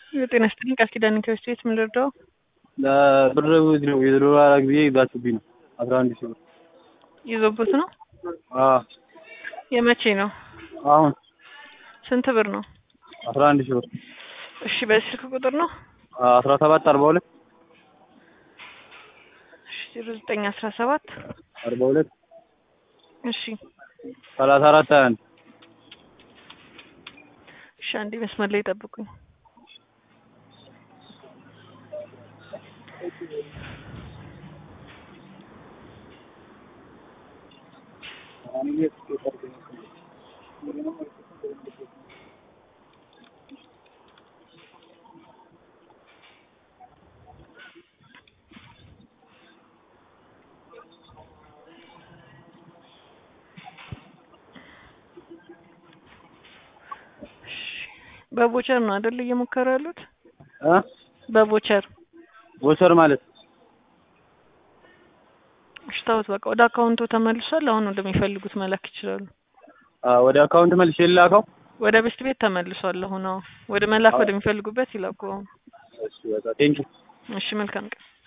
የጤና ይስጥልኝ ቃል ኪዳን ኢንተርስቴት ምን ልርዳው? ለብር ነው የዶላር ጊዜ ይዛችሁብኝ ነው አስራ አንድ ሺህ ብር ይዞበት ነው። አዎ የመቼ ነው? አሁን ስንት ብር ነው? አስራ አንድ ሺህ ብር እሺ በዚህ ስልክ ቁጥር ነው? አስራ ሰባት አርባ ሁለት እሺ ዜሮ ዘጠኝ አስራ ሰባት አርባ ሁለት እሺ ሰላሳ አራት ሀያ አንድ እሺ አንዴ መስመር ላይ ጠብቁኝ። በቦቸር ነው አይደል እየሞከሩ ያሉት? እ በቦቸር ቦቸር ማለት እሺ ተውት በቃ ወደ አካውንቱ ተመልሷል። አሁን ወደሚፈልጉት መላክ ይችላሉ። አ ወደ አካውንት መልሼ ልላከው? ወደ ቤስት ቤት ተመልሷል። አሁን አዎ ወደ መላክ ወደሚፈልጉበት ይላኩ። አሁን እሺ በቃ ቴንኪው እሺ መልካም ቀን